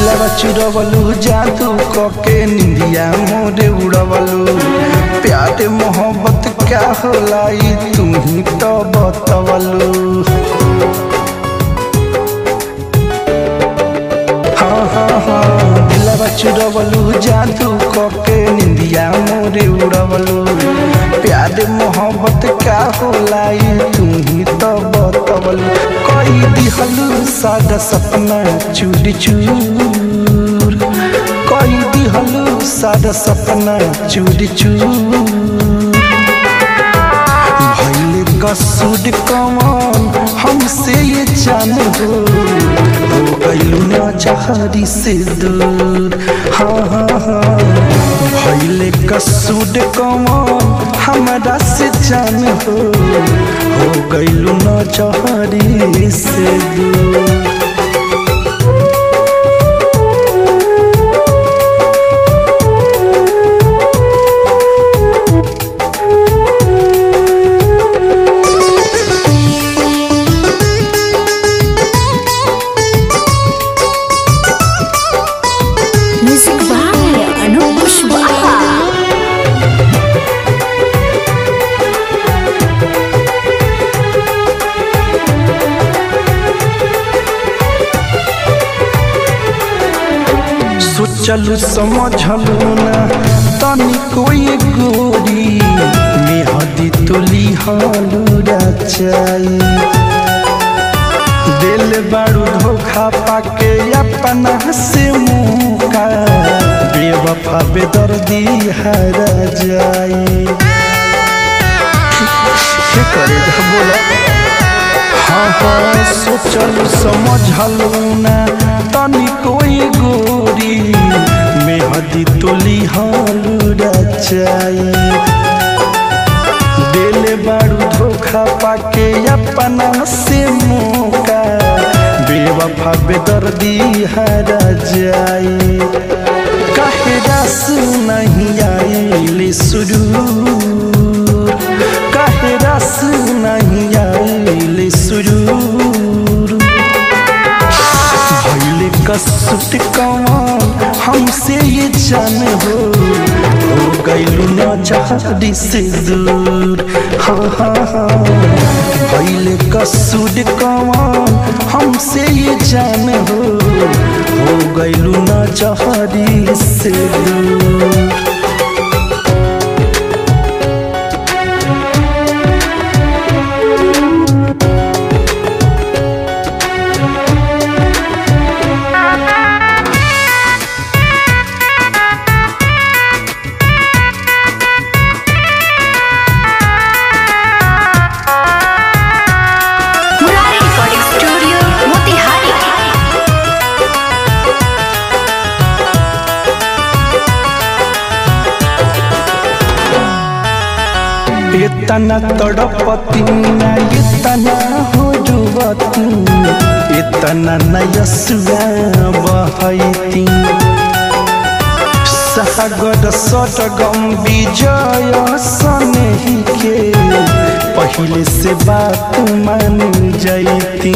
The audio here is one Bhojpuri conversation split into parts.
दिलवा चुरवलू जादू कके निंदिया मोरे उड़वलू प्यार मोहब्बत क्या होला ई तू ही तो बतवलू हाँ हाँ हाँ दिलवा चुरवलू जादू कके निंदिया मोरे उड़वलू प्यार मोहब्बत क्या होला ई तू ही तो बतवलू कोई दिहलू सादा सपना चूर चूर कोई दिहलू सादा सपना चूर चूर भैले कसूर कमान हमसे ये जान हो हो गईलू ना चाहरी से दूर हाँ हाँ हाँ भैले कसूर कमान हमारा से जान हो हो गईलू ना चाहरी से दूर Music by Anup Pushwaha. सोचलू समझलू ना तनी कोई गोरी मेहदी तुली हालू रचाई दिल बारू धोखा पाके अपना से मुका बेवफा बेदर्दी हरा जाई के करे बोला हाँ हाँ सोचल समझलू ना तनी कोई गोरी मेहदी तुली हालू रचाई दिल बारू धोखा पाके अपना से मौका बेवफा बेदर्दी हरा जाई काहे रस नहीं आइले सुरूर काहे रस नहीं आइले सुरूर भैले कसुट कमान हमसे ये जान हो हो गईलू ना चाहरी से दूर हाँ हाँ हाँ भैले कसुट कमान हमसे ये जान हो हो गईलू ना चाहरी से दूर Murari Recording Studio, Motihari. इतना तड़पती ना इतना हो जुवती इतना नयसुआ बहती सागर सटगम विजय सनेही के पहले से बात मान जैती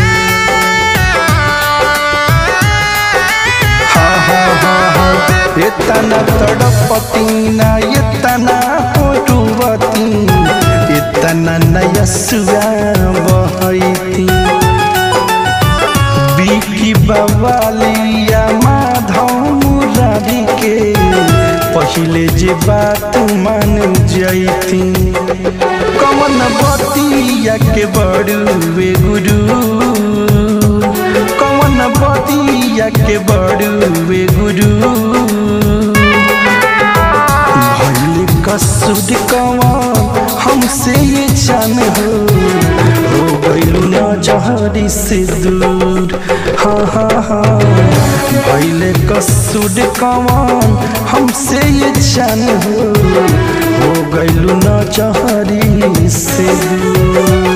हाँ हाँ हाँ हाँ इतना तड़पती ना इतना होटुवती इतना नयसुआ बहती बिकी बवालिया माधव मुरारी के पहले जे बात मान जैती कमन बतिया के बड़ुए गुरु कमन बतिया के बड़ुए गुरु भैल कसुद कमान हमसे ये जान हो हो गईलू ना जहरी से दूर हाँ हाँ हाँ भैल कसुद कमान हमसे ये जान हो हो गईलू ना जहरी से दूर